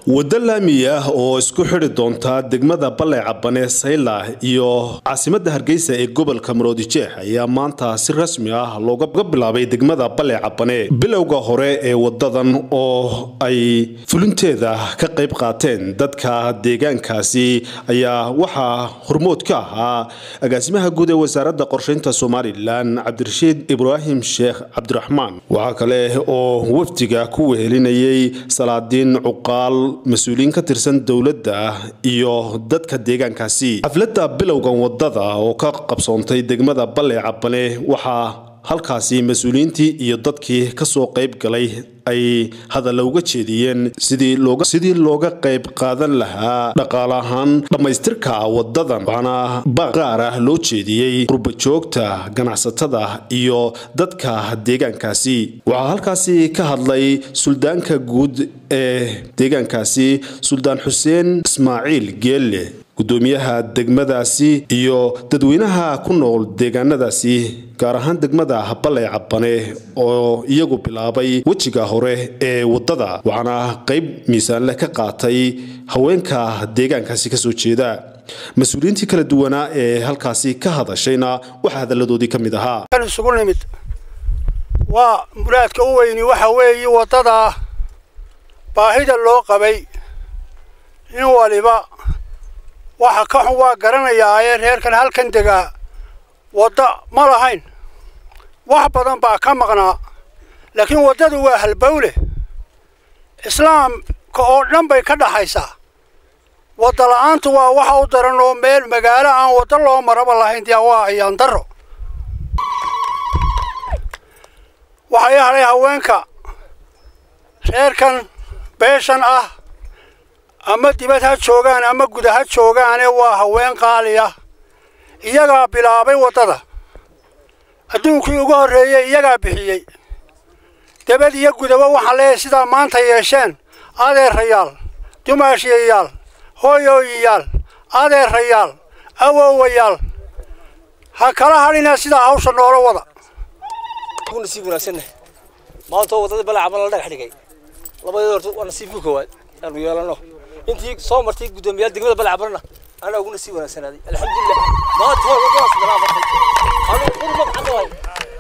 waddo laami ah oo isku xidhi doonta degmada balle cabane sayla iyo caasimadda hargeysa ee gobolka maroodijeex ayaa maanta si rasmi ah looga bilaabay degmada balle cabane bilowga hore ee wadadan oo ay fulinteeda ka qayb qaateen dadka deegaankaasi ayaa waxaa hormood ka ahaa agaasimaha guud ee wasaaradda qorshaynta somalilan cabdirashiid ibraahim sheekh cabdiraxmaan waxaa kale oo wafdiga ku wehelinayay salaadiin cuqaal mas-uuliyiin ka tirsan dowladda iyo dadka deegaankaasi xafladda bilowgan wadada oo ka qabsoontay degmada balle cabane waxaa halkaasi mas-uuliyiintii iyo dadkii kasoo qayb galay ay hadalla uga jeediyeen sidii looga qayb qaadan lahaa dhaqaale ahaan dhammaystirka wadadan waxaana baaq qaar ah loo jeediyey qurbajoogta ganacsatada iyo dadka deegaankaasi waxaa halkaasi ka hadlay suldaanka guud ee deegaankaasi suldaan xuseen ismaaciil geelle gudoomiyaha degmadaasi iyo dadweynaha ku nool deegaanadaasi gaar ahaan degmada balle cabane oo iyagu bilaabay wejiga hore ee wadada waxaana qayb miisaanleh ka qaatay haweenka deegaankaasi kasoo jeeda mas-uuliyiintii kala duwanaa ee halkaasi ka hadashayna waxaa hadalladoodii ka mid ahaa isugu nimid waa muraadka u weyni waxa weeye wadada baahida loo qabay in waliba waxa ka xun waa garanayaa ee reerkan halkan degaa wadda ma lahayn wax badan baa ka maqnaa laakiin waddadu waa halbowle islaamka oo dhan bay ka dhaxaysaa wadda la'aantu waa waxa u daran oo meel magaalo aan waddo loo maraba lahayn dee waa ayaan darro waxay hadhay haweenka reerkan beeshan ah ama dibad ha joogaan ama guda ha joogaane waa haween qaali ah iyagaa bilaabay waddada adduunkii ugu horreeyey iyagaa bixiyey debad iyo gudaba waxaan leeyahay sidaa maanta yeesheen adeerayaal dumaashiyayaal hooyooyayaal adeerayaal awowayaal ha kala hadhina sidaa hawsha noola wada nasiib wanaagsanna maanta waddada balaacaban la dhagax dhigay labadeed horta waa nasiibka koowaad aanu yeelano intii soo martay guddoomiyaal degmada balaacabanna anaa ugu nasiib wanaagsanaaday alxamdulilah maanta waa waddadaas balaabatay anuu qurmad cadawaay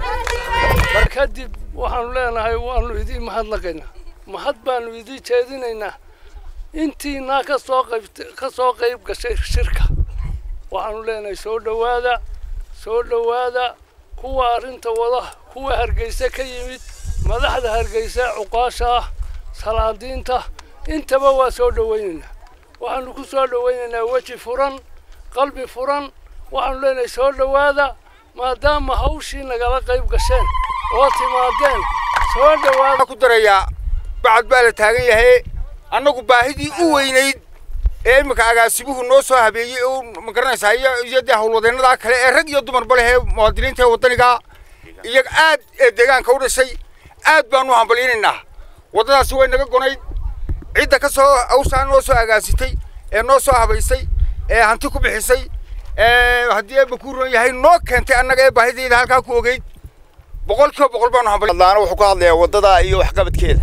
mar kadib waxaanu leenahay waanu idiin mahadnaqaynaa mahad baanu idiin jeedinaynaa intiinaa ka soo qayb ka soo qayb gashay shirka waxaanu leenahay soo dhowaada soo dhowaada kuwa arrinta wada kuwa hargeysa ka yimid madaxda hargeysa cuqaasha ah salaadiinta intaba waa soo dhowaynaynaa waxaanu ku soo dhowaynaynaa weji furan qalbi furan waxaanu leenahay soo dhowaada maadaama hawshii nagala qayb gasheen oo timaadeen soo dhowaada ku darayaa bacad baa la taagan yahay annagu baahidii u weynayd ee iminka agaasibuhu noo soo habeeyey oo ma garanaysaa iyo dee howlwadeennadaa kale ee rag iyo dumarba leh ee muwaadiniinta ee waddaniga iyaga aad ee deegaanka u dhashay aad baanu hambalyaynaynaa waddadaasi way naga gonayd cidda ka soo hawshaa noo soo agaasitay ee noo soo habaysay ee hanti ku bixisay ee haddii eeba ku ron yahay noo keentay annaga ee baahidayda halkaa ku ogeyd boqol kiiba boqol baanu hambalyaana wuxuu ka hadlayaa waddada iyo waxqabadkeeda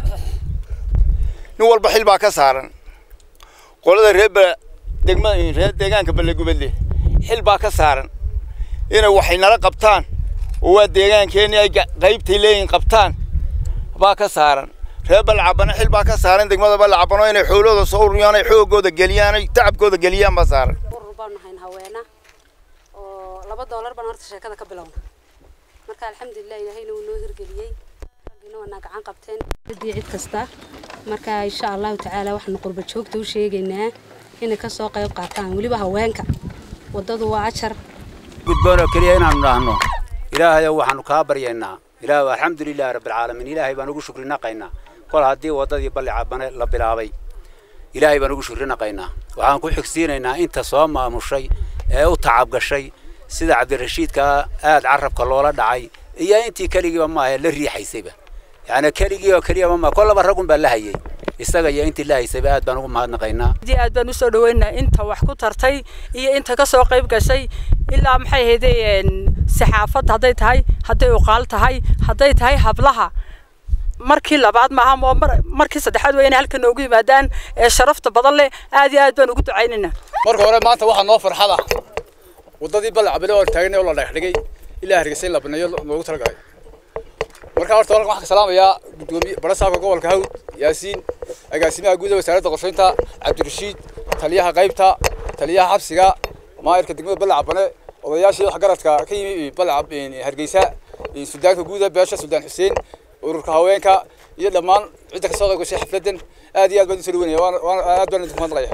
nin walba xil baa ka saaran qolada reer degma reer deegaanka ballegubadle xil baa ka saaran inay waxay nala qabtaan oo waa deegaankeenii ay qaybtay leeyihin qabtaan baa ka saaran reer balcabane xil baa ka saaran degmada balcabano inay xoolooda soo ururiyaan ay xoogooda geliyaan ay tacabkooda geliyaan baa saaran urur baanu nahayn haweena oo laba doolar baan horta sheekada ka bilowna marka alxamdulilah ilaahayna wuu noo hirgeliyey raggina waanaa gacan qabteen ciddii cid kasta marka insha allahu tacaala waxaanu qurba joogta u sheegaynaa inay ka soo qayb qaataan weliba haweenka waddadu waa ajar gudboonoo keliya inaanu dhahno ilaahayow waxaanu kaa baryaynaa ilaah alxamdulilahi rabbilcaalamiin ilaahay baan ugu shukri naqaynaa kol haddii waddadii balli cabane la bilaabay ilaahay baan ugu shukri naqaynaa waxaan ku xigsiinaynaa inta soo maamushay ee u tacabgashay sida cabdirashiidka aad carabka loola dhacay iyo intii keligiiba maaha la riixaysayba yacni keligii oo keliyaba maa kollaba raggun baa la hayay isaga iyo intii la haysayba aad baan ugu mahadnaqaynaa aad baan usoo dhaweynaa inta wax ku tartay iyo inta ka soo qayb gashay ilaa maxay ahaydeen saxaafadda hadday tahay hadday uqaal tahay hadday tahay hablaha markii labaad maaha oo markii saddexaad waa inay halkan noogu yimaadaan ee sharafta badan leh aad iyo aad baan ugu ducaynaynaa marka hore maanta waxaa noo farxada waddadii balacabile oo taagnay oo la dhagax dhigay ilaa hargeysa in la baneeyo loogu talagalay marka horta halkan waxaan ka salaamayaa gudoomiye barasaabka gobolka hawd yaasiin agaasimaha guud ee wasaaradda qorsheynta cabdirashiid taliyaha qaybta taliyaha xabsiga maayirka degmada balacabane odayaashii waxgaradka ka yimi balacab hargeysa sudaanka guuda beesha sudaan xuseen ururka haweenka iyo dhammaan cidda kasoo qayb gashay xafladan aad iyo aad baan usoo dhaweynaya aad baan idinku mahadnaqaya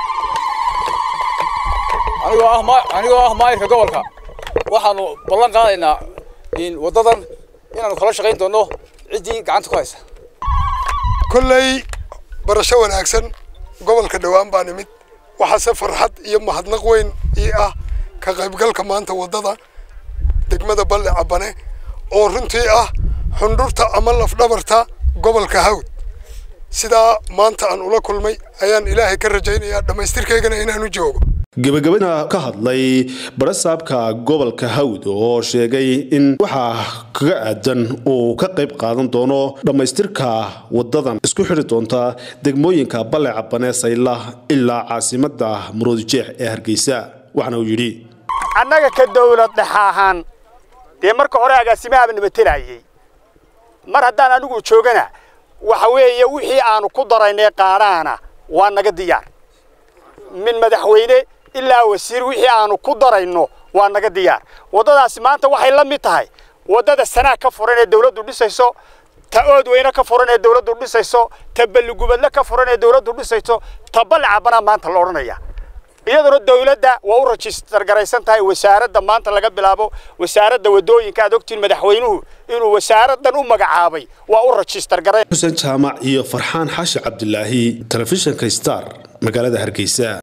anigoo ah anigoo ah maayirka gobolka waxaanu ballan qaadaynaa waddadan inaanu kala shaqayn doono ciddii gacanta ku haysa kolley barasho wanaagsan gobolka dhowaan baan imid waxaase farxad iyo mahadnaq weyn ii ah ka qaybgalka maanta waddada degmada balle cabane oo runtii ah xundhurta ama lafdhabarta gobolka hawd sidaa maanta aan ula kulmay ayaan ilaahay ka rajaynayaa dhammaystirkaygana inaanu joogo gebagabana ka hadlay barasaabka gobolka hawd oo sheegay in waxaa kaga aadan uu ka qayb qaadan doono dhammaystirka wadadan isku xidhi doonta degmooyinka balle cabane sayla ilaa caasimada muruodijeex ee hargeysa waxaana uu yidhi annaga ka dowlad dhexa ahaan dee marka hore agaasimahaaba nabatelayay mar haddaan anigu joogana waxa weeye wixii aanu ku daraynay qaadhaana waa naga diyaar min madaxweyne ilaa wasiir wixii aanu ku darayno waa naga diyaar waddadaasi maanta waxay la mid tahay waddada sanaag ka furan ee dawladdu dhisayso ta ood weyne ka furan ee dawladdu dhisayso ta balligubadle ka furan ee dawladdu dhisayso ta ballicabana maanta la odhanaya iyaduna dawladda waa u rajistar garaysan tahay wasaaradda maanta laga bilaabo wasaaradda wadooyinka aad ogtiin madaxweynuhu inuu wasaaraddan u magacaabay waa u rajistar garay xuseen jaamac iyo farxaan xaashi cabdilaahi telefishinka star magaalada hargeysa